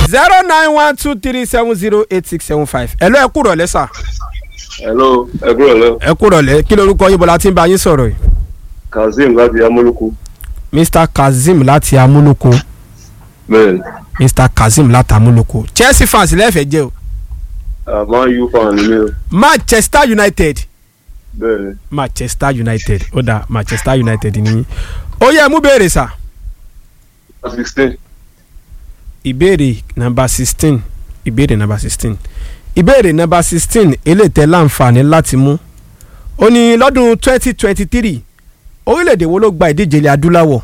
zero nine one two three seven zero eight six seven five ẹ lọ ẹ kúrọ̀ lẹ́sà hello ẹ kúrò lẹ ẹ kúrọ̀ lẹ́ kí lorúkọ yín bọ́lá tí ń bá yín sọ̀rọ̀ yìí. kazeem láti amúlùkù mr kazeem láti amúlòkó bẹ́ẹ̀ mr kazeem láti amúlòkó chelsea fans lẹ́fẹ̀ẹ́ jẹ́ o àmọ́ u fan ni mí o manchester united bẹ́ẹ̀ ni manchester united ó dà manchester united nìyí ó yẹ mú béèrè sà sixteen ìbéèrè nàmbà sixteen ìbéèrè nàmbà sixteen ìbéèrè nàmbà sixteen eléètẹ́ láǹfààní láti mú ó ní lọ́dún twenty twenty three orílẹ̀-èdè wo ló gba ìdíje ilẹ̀ adúláwọ̀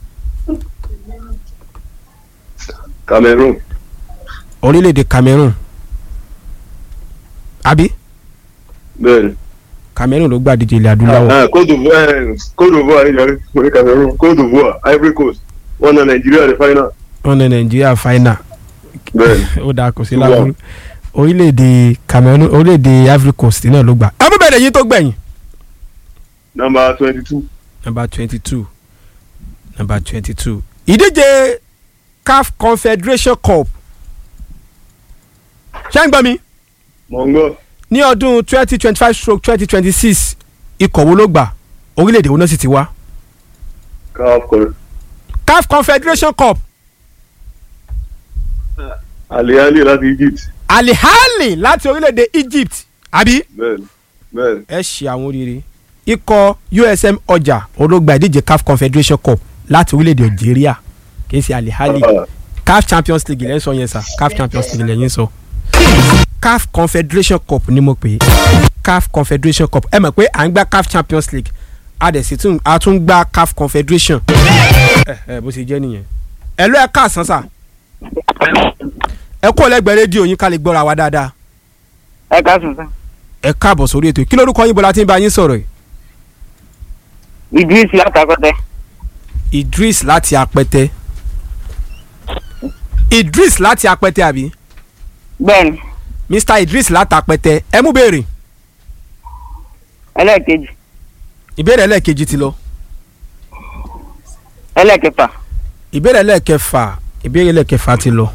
cameroon orílẹ̀-èdè cameroon àbí bẹ́ẹ̀ ni cameroon ló gba ìdíje ilẹ̀ adúláwọ̀ Ah, Côte d'Ivoire eh, Côte d'Ivoire ìyàrá mo ní cameroon Côte d'Ivoire Ivory Coast wọn na nàìjíríà ní final wọn ní nàìjíríà final bẹ́ẹ̀ ni ó dáa kò sí Wow. lábúrú orílẹ̀-èdè cameroon orílẹ̀-èdè ivory coast náà ló gbà ẹ mú bẹ̀rẹ̀ yín tó gbẹ̀yìn. number twenty two number twenty two number twenty two ìdíje caf confederation cup ṣé ń gbọ́ mi mọ̀ngọ́ ní ọdún twenty twenty five stroke twenty twenty six ikọ̀ wo ló gbà orílẹ̀-èdè wo náà sì ti wá caf kọrẹ caf confederation cup aliali láti egypt alihali láti orílẹ̀-èdè egypt àbí bẹ́ẹ̀ ni bẹ́ẹ̀ ni ẹ ṣe àwọn oríire ikọ̀ usm ọjà olóògbà ìdíje caf confederation cup láti orílẹ̀-èdè algeria kì í ṣe alihali Ah, caf champions league lẹ́yìn sọ yẹn sà caf champions league lẹ́yìn sọ caf confederation cup ni mo pè é caf confederation cup ẹ mọ̀ pé à ń gba caf champions league a dẹ̀ sì tún a tún gba caf confederation ẹ ẹ bó ṣe jẹ́ nìyẹn ẹ lọ ẹ káàsán sà ẹ kó lẹ́gbẹ̀ẹ́ rédíò yín ká lè gbọ́ra wa dáadáa ẹ káàsùn sá ẹ káàbọ̀ sórí ètò yìí. kí lórúkọ yín bọ́lá tí ń bá yín sọ̀rọ̀ yìí idris látàkọtẹ idris láti apẹtẹ idris láti apẹtẹ àbí bẹ́ẹ̀ni mr idris láti apẹtẹ ẹ mú béèrè ẹlẹ́ẹ̀kejì ìbéèrè ẹlẹ́ẹ̀kejì ti lọ ẹlẹ́ẹ̀kẹfà ìbéèrè ẹlẹ́ẹ̀kẹfà ìbéèrè ẹlẹ́ẹ̀kẹfà ti lọ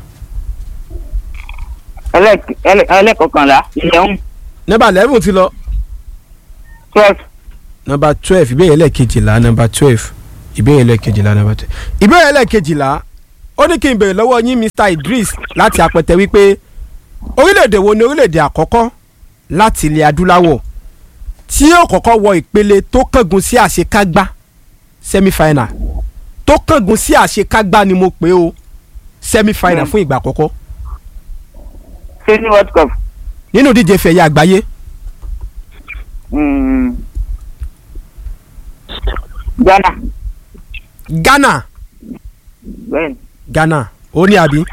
ẹlẹ́ẹ̀k- ẹlẹ́- ẹlẹ́ẹ̀kọkànlá ìyẹ̀hún nọ́mbà eleven ti lọ twelve nọ́mbà twelve ìbéèrè ẹlẹ́ẹ̀kejìlá nọ́mbà twelve ìbéèrè ẹlẹ́ẹ̀kejìlá nọ́mbà twelve ìbéèrè ẹlẹ́ẹ̀kejìlá ó ní kí n béèrè lọ́wọ́ yín mr idris láti apẹtẹ wípé orílẹ̀-èdè wo ni orílẹ̀-èdè àkọ́kọ́ láti ilẹ̀ adúláwọ̀ tí yóò kọ́kọ́ wọ ìpele tó kángun sí àṣekágbá semi-final tó kángun sí àṣekágbá ni mo pè ó semi-final Mm. fún ìgbà àkọ́kọ́ ṣé ní world cup nínú ìdíje fẹ̀yẹ àgbáyé mm, ghana ghana bẹ́ẹ̀ni ghana ó ní àbí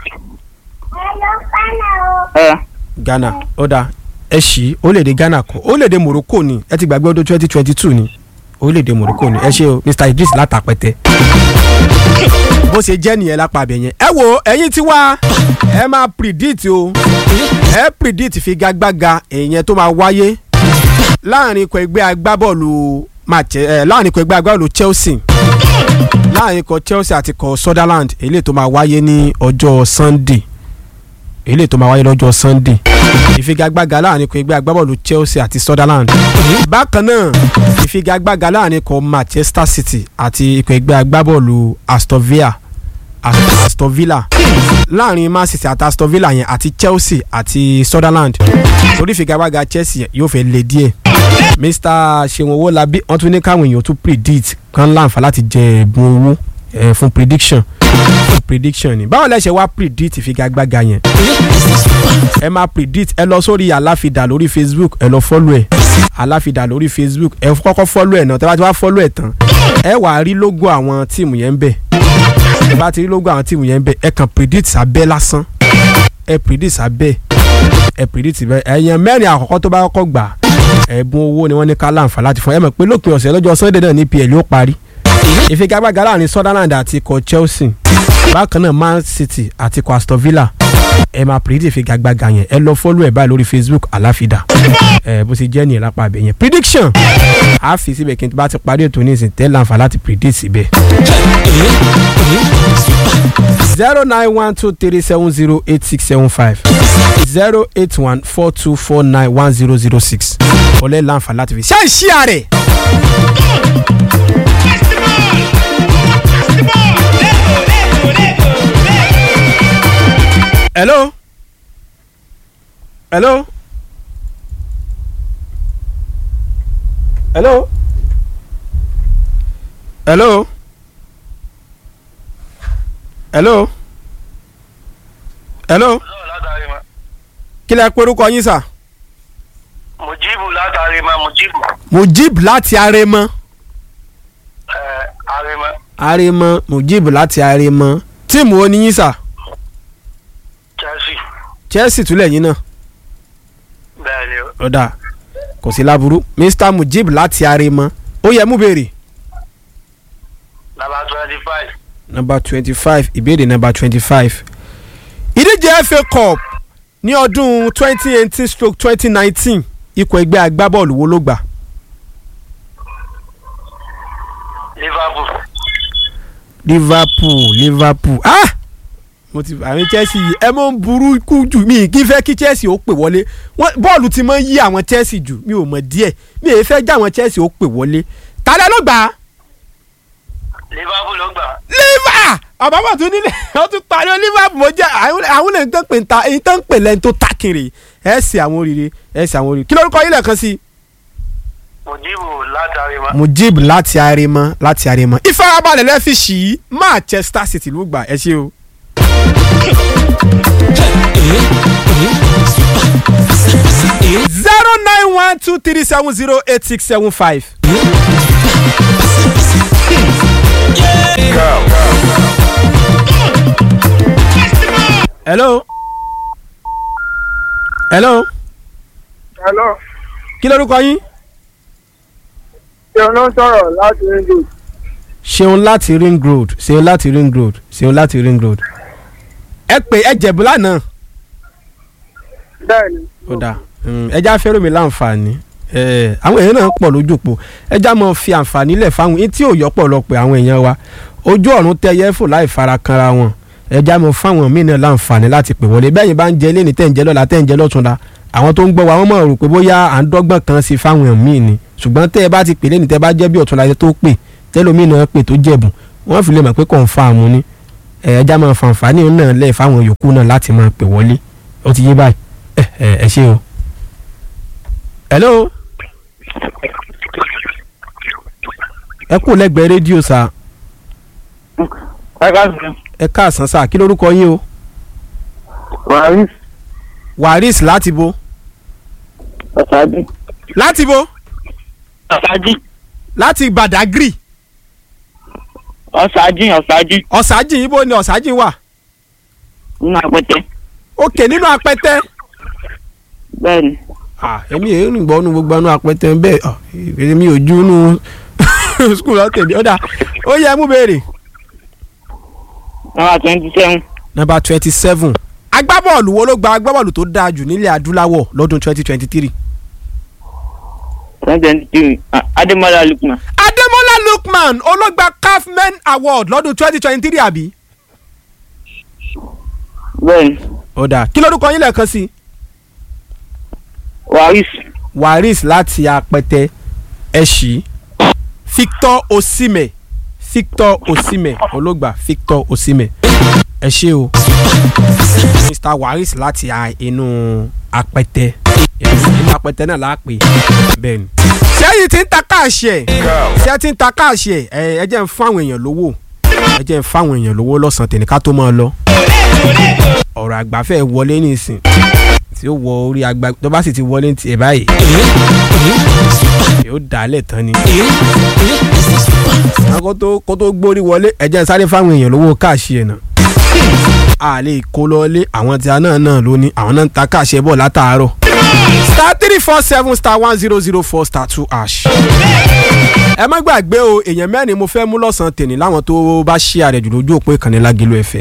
ẹ ghana ó dáa ẹ ṣí orílẹ̀-èdè ghana kọ́ orílẹ̀-èdè morocco ni ẹ ti gbàgbé ọdún twenty twenty two ni orílẹ̀-èdè morocco ni ẹ ṣe o mr idris látàpẹ́tẹ́ bó ṣe jẹ́ nìyẹn lápá abẹ yẹn ẹ wo ẹ̀yin tí wá ẹ máa predict o ẹ predict figagbága èèyàn tó máa wáyé láàrin ikọ̀ ẹgbẹ́ agbábọ́ọ̀lù Manche- eh, láàrin ikọ̀ ẹgbẹ́ agbábọ́ọ̀lù chelsea láàrin ikọ̀ chelsea àti ikọ̀ sutherland eléyìí tó máa wáyé ní ọjọ́ sunday eléyìí tó máa wáyé lọ́jọ́ sunday ìfigagbága láàrin ikọ̀ ẹgbẹ́ agbábọ́ọ̀lù chelsea àti sutherland bákan náà ìfigagbága láàrin ikọ̀ manchester city àti ikọ̀ ẹgbẹ́ agbábọ́ọ̀lù aston villa Ast- aston villa láàrin man city àti aston villa yẹn àti chelsea àti sutherland torí ìfigagbága chelsea yẹn yóò fẹ́ le díẹ̀ mr seun owolabi wọ́n tún ní káwọn èèyàn tún predict kan láǹfà láti jẹ ẹ̀bùn owó eh, fún prediction fún prediction ni báwo lẹ ṣe wá predict ìfigagbága yẹn ẹ máa predict ẹ lọ sórí aláfidà lórí facebook ẹ lọ follow ẹ aláfidà lórí facebook ẹ kọ́kọ́ follow ẹ náà tẹ́ bá ti wá follow ẹ tán ẹ wàá rí logo àwọn tíìmù yẹn ń bẹ̀ ẹ bá ti rí logo àwọn tíìmù yẹn ń bẹ̀ ẹ kàn predict sábẹ́ lásán ẹ predict sábẹ́ ẹ predict bẹ́ẹ̀ ẹ̀yàn mẹ́rin àkọ́kọ́ tó bá kọ́kọ́ gbà ẹ̀bùn owó ni wọ́n ní ká láǹfà láti fún ẹ mọ̀ pé lópin ọ̀sẹ̀ lọ́jọ́ sunday náà ní pl yóò parí ìfigagbága láàrin sutherland àti ikọ̀ chelsea bákan náà man city àti ikọ̀ aston villa ẹ máa predict ìfigagbága yẹn ẹ lọ follow ẹ báyìí lórí facebook aláfídà ẹ bó ṣe jẹ́ nìyẹn lápá abẹ yẹn prediction a fi síbẹ̀ kí n bá ti parí ètò ní ìsìn tẹ́ láǹfà láti predict síbẹ̀. zero nine one two three seven zero eight six seven five zero eight one four two four nine one zero zero six ọlẹ́ láǹfà láti fi ṣe é ṣí àrẹ̀. hello hello hello hello hello hello látàrí ma kí lẹ porúkọ yín sà. mujibu látàrí ma mujibu mujib láti aremọ ẹ arima aremọ mujib láti aremọ tíìmù wo ni yín sà chelsea chelsea túlẹ̀ yín náà bẹ́ẹ̀ ni o ọ̀dà kò sí láburú mr mujib láti aremọ ó yẹ mú béèrè. nàbà twenty five number twenty five ìbéèrè number twenty five ìdíje fa cup ní ọdún twenty eighteen stroke twenty nineteen ikọ̀ ẹgbẹ́ agbábọ́ọ̀lù wo ló gbà liverpool liverpool liverpool ah mo ti àwọn chelsea yìí ẹ mọ̀ ń burú kú jù mí kí n fẹ́ kí chelsea ó pè wọlé Wọ́n- bọ́ọ̀lù ti mọ̀ ń yí àwọn chelsea jù mi ò mọ̀ díẹ̀ mi ò fẹ́ já àwọn chelsea ó pè wọlé tálẹ́ ló gbà á liverpool ló gbà liver àbábọ̀ tún nílẹ̀ ó tún parí ó liverpool mo jẹ́ àwọn àwọn lè tán pè ń ta èyí tán pè lẹ́ni tó takiri ẹ̀ sì àwọn oríire ẹ̀ sì àwọn oríire kí lórúkọ yín lẹ́ẹ̀kan sí i. mujibu látàrí ma mujib láti aremọ láti aremọ ìfarabalẹ̀ lẹ́ fi ṣì í manchester city ló gbà ẹ ṣe o. zero nine one two three seven zero eight six seven five. hello. hello. hello kí lórúkọ yín. ṣé o ló ń sọ̀rọ̀ láti ringo ṣeun láti ring road ṣeun láti ring road ṣeun láti ring road. ẹ pè ẹ jẹ̀bú lánàá. bẹ́ẹ̀ ni ó dáa ẹja fẹ́ràn mi láǹfààní Eh, àwọn èèyàn náà pọ̀ lójú pò ẹja mọ̀ fi àǹfààní lẹ̀ fáwọn etí ò yọpọ̀ lọ́pọ̀ àwọn èèyàn wa ojú ọ̀run tẹyẹ fò láì fara kanra wọn ẹja mọ̀ fáwọn míì náà láǹfààní láti pè wọlé bẹ́ẹ̀ yìí bá ń jẹ lẹ́ni tẹ̀ ń jẹ lọ́la tẹ̀ ń jẹ lọ́túnla àwọn tó ń gbọ́ wa wọ́n mọ̀ rò pé bóyá à ń dọ́gbọ́n kan sí fáwọn míì ni ṣùgbọ́n tẹ́ ẹ bá ti pè lẹ́ni tẹ́ bá jẹ́ bí ọ̀túnla tó pè tẹ́lómi náà pè tó jẹ̀bùn wọ́n fi lè mọ̀ pé kọ̀ǹfàmù ni Eh, ẹja máa fàǹfààní náà lẹ̀ fáwọn yòókù náà láti máa pè wọlé ó ti yé báyìí ẹ ẹ ẹ ṣé o. hello ẹ kú lẹ́gbẹ̀ẹ́ rédíò sá ẹ ká sọ ẹ káàsán sá kí lórúkọ yín o wàhálì waris láti bo ọ̀sájì láti bo ọ̀sájì láti badagry ọ̀sájì ọ̀sájì ọ̀sájì ibo ni ọ̀sájì wà nínú àpẹtẹ òkè nínú apẹtẹ bẹ́ẹ̀ ni ah èmi èyí ń gbọ́ nu gbogbo nu apẹtẹ bẹ́ẹ̀ ah, èmi ò ju nu skul ọ̀tẹ̀lẹ̀ ọ̀dà ó yẹ mú béèrè. nọ́mbà twenty seven number twenty seven agbábọ́ọ̀lù wo ló gba agbábọ́ọ̀lù tó dáa jù nílẹ̀ adúláwọ̀ lọ́dún twenty twenty three. twenty twenty three adémọlá lukman Adémọ́lá Lookman ológba CAF Men Award lọ́dún twenty twenty three àbí. bẹ́ẹ̀ ni ó dáa kí lórúkọ yín lẹ́ẹ̀kan sí i. waris Waris láti apẹtẹ ẹ̀ṣì Victor Osimhen Victor Osimhen ológba Victor Osimhen ẹ ṣé o Mr Waris láti a- inú apẹtẹ inú apẹtẹ náà láàpẹ bẹ́ẹ̀ ni. sẹ́yìn tí ń ta káàṣì ẹ̀ sẹ́yìn tí ń ta káàṣì ẹ̀ ẹ ẹ jẹ́ ń fún àwọn èèyàn lówó ẹ jẹ́ ń fún àwọn èèyàn lówó lọ́sàn-án tèmi ká tó máa lọ. ọ̀rọ̀ àgbàfẹ́ wọlé nísìn tí ó wọ orí àgbà tó bá sì ti wọlé ní tiẹ̀ báyìí yóò dálẹ̀ tán ni. àwọn kó tó kó tó gbórí wọlé ẹ jẹ́ ń sáré fáwọn èèyàn lówó káàṣì ẹ̀ náà a lè kó lọlé àwọn tí a náà náà ló ní àwọn náà ń ta káàṣẹ bọ̀ látàárọ̀. star three four seven star one zero zero four star two hash. ẹ má gbàgbé o èèyàn mẹ́rin mo fẹ́ mú lọ́sàn-án tèmi láwọn tó bá ṣí àrẹ̀jù lójú òpó ìkànnì Lágẹ̀lú FM.